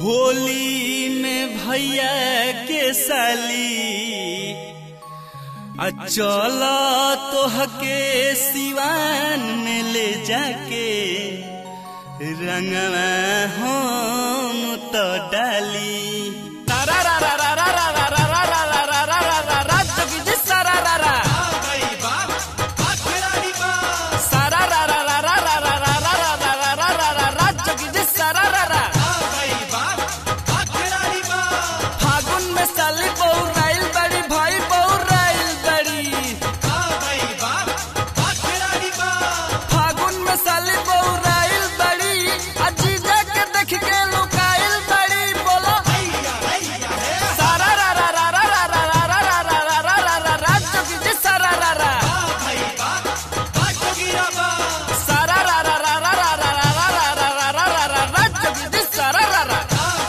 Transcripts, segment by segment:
होली में भैया के साली आ चल तोहके सिवान में ले जाके रंगवा हम तो डाली तारा रा रा रा रा रा रा रा रा रा रा रा रा रा रा जोगी जी सारा रा रा सारा रा रा रा रा रा रा रा रा रा रा रा रा रा रा रा जोगी जी सारा रा रा फागुन में साली बहु राइल बड़ी भाई बहु राइल बड़ी फागुन में साली बहु राइल बड़ी अजीजा के देख के लुकाइल बड़ी बोलो सारा रा रा रा रा रा रा रा रा रा रा रा रा रा रा रा जोगी जी सारा रा रा सारा रा रा रा रा रा रा रा रा रा रा रा रा रा रा जोगी जी सारा रा रा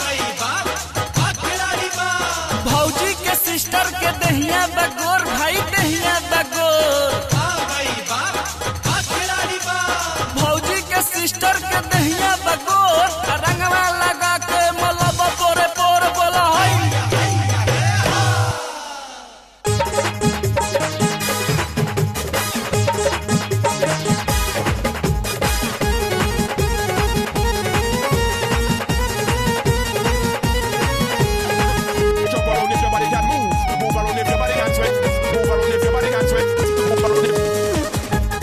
भौजी के सिस्टर के दहिया बगोर भाई दहिया बगोर भौजी के सिस्टर के दहिया बगोर रंगवा लगा के मलब पोरे पोर बोला हई Jump around if your body can move. Move around if your body can sweat. Move around if your body can sweat. Move around if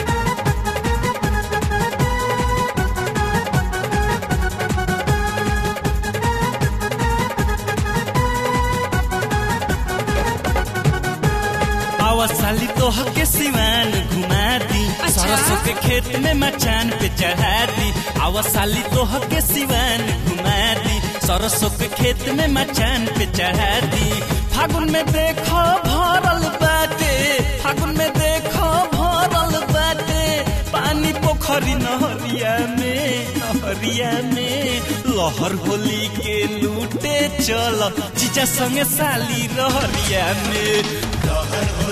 आवा साली तोह के सिवान घुमा दी सरसों के खेत में मचान पे चढ़ा दी आवा साली तोह के सिवान घुमा दी सरसों के खेत में मचान पे चढ़ा दी फागुन में देखो भरल बाटे फागुन में देखो भरल बाटे पानी पोखरी नहरिया में नहरिया में लहर होली के लूटे चल जीजा संगे साली रहरिया में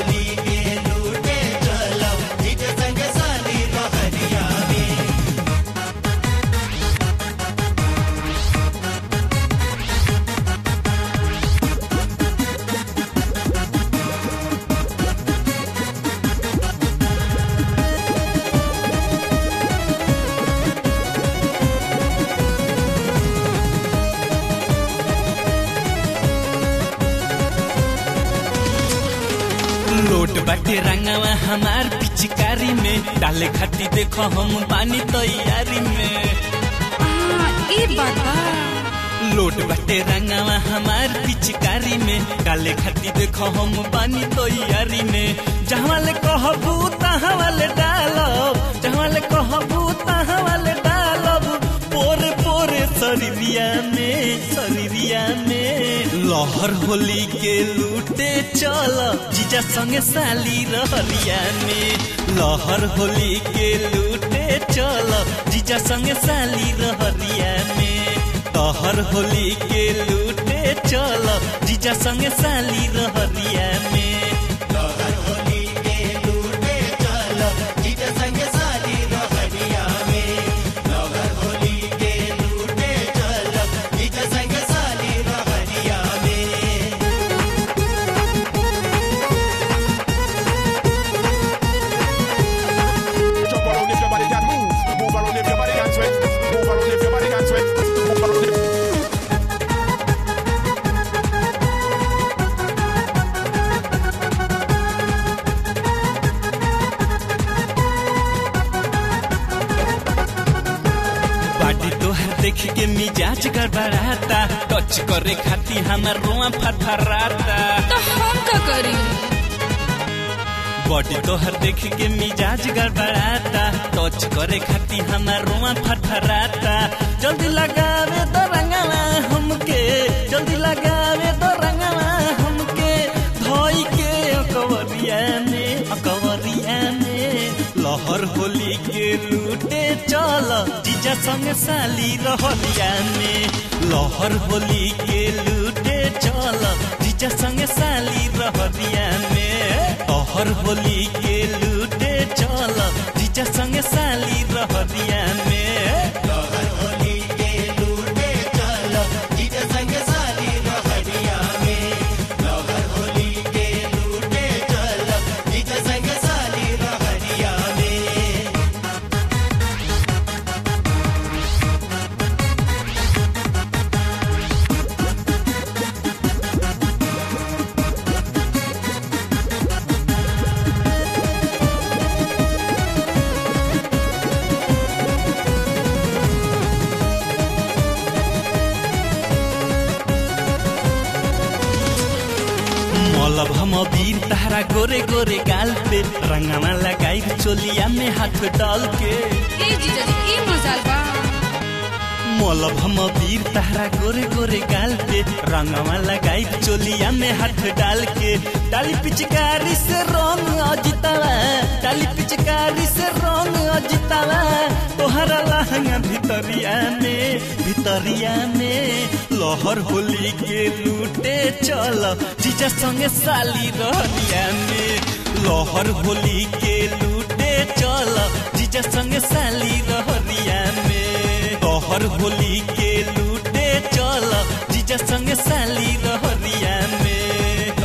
लोट बाटे रंगवा हमार पिचकारी में डाले खाती देखो हम पानी तैयारी में ई बात बा लोट बाटे रंगवा हमार पिचकारी में डाले खाती देखो हम पानी तैयारी में जहाँ ले कहबू तहाँ वाले डालब जहाँ ले कहबू तहाँ वाले डालब पोरे पोरे शरीरिया में शरीरिया में लहर होली के लूटे चल जीजा संगे साली रहरिया में लहर होली के लूटे चल जीजा संगे साली रहरिया में लहर होली के लूटे चल जीजा संगे साली रहरिया में Jump around if your body can move. Move around if your body can sweat. Move around if your body can sweat. Move around if बाटी तोहर देख के मिजाज गड़बड़ाता टच करे खाती हमर रोआ फरफराता तो हम का करी बॉडी तोहर देख के मिजाज गड़बड़ाता टच करे खाती हमर रोआ फरफराता जल्दी लगावे तो रंगवा हमके जल्दी लगावे तो रंगवा हमके धोई के अकवरिया में अकवरिया में लहर होली के लूटे चल जीजा संग साली रहलिया में लहर होली के लूटे चल जीजा संग साली रहलिया में लहर होली के लूटे चल जीजा संग साली रहलिया में वीर तारा गोरे गोरे गाल पे रंगवा लगाई चोलिया में हाथ डाल के ए जीजा जी ई मजाल बा मोलब हम वीर तारा गोरे गोरे गाल पे रंगवा लगाई चोलिया में हाथ डाल के डाली पिचकारी से रंग अजितावा डाली पिचकारी से रंग अजितावा तोहरा लहंगा भितरिया में भितरिया में लहर होली के लूटे चल जीजा संगे साली रहलिया में लहर होली के लूटे चल जीजा संगे साली रहलिया में तोहर होली के लूटे चल जीजा संग साली रहरिया में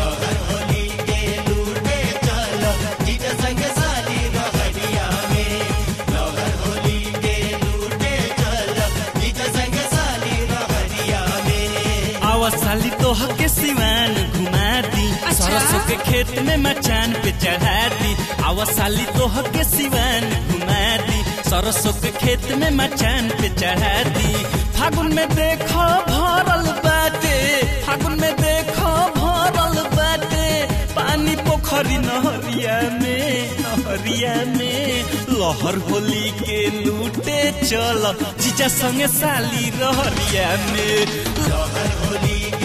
आवा साली तोह के सिवान घुमा दी अच्छा। सरसों के खेत में मचान पे चढ़ा दी आवा साली तोह के सिवान घुमा दी सरसों के खेत में मचान पे चढ़ा दी फागुन में देखो भरल बाटे फागुन में देखो भरल बाटे पानी पोखरी नहरिया में नहरिया में लहर होली के लूटे चल जीजा संगे साली रहरिया में लहर होली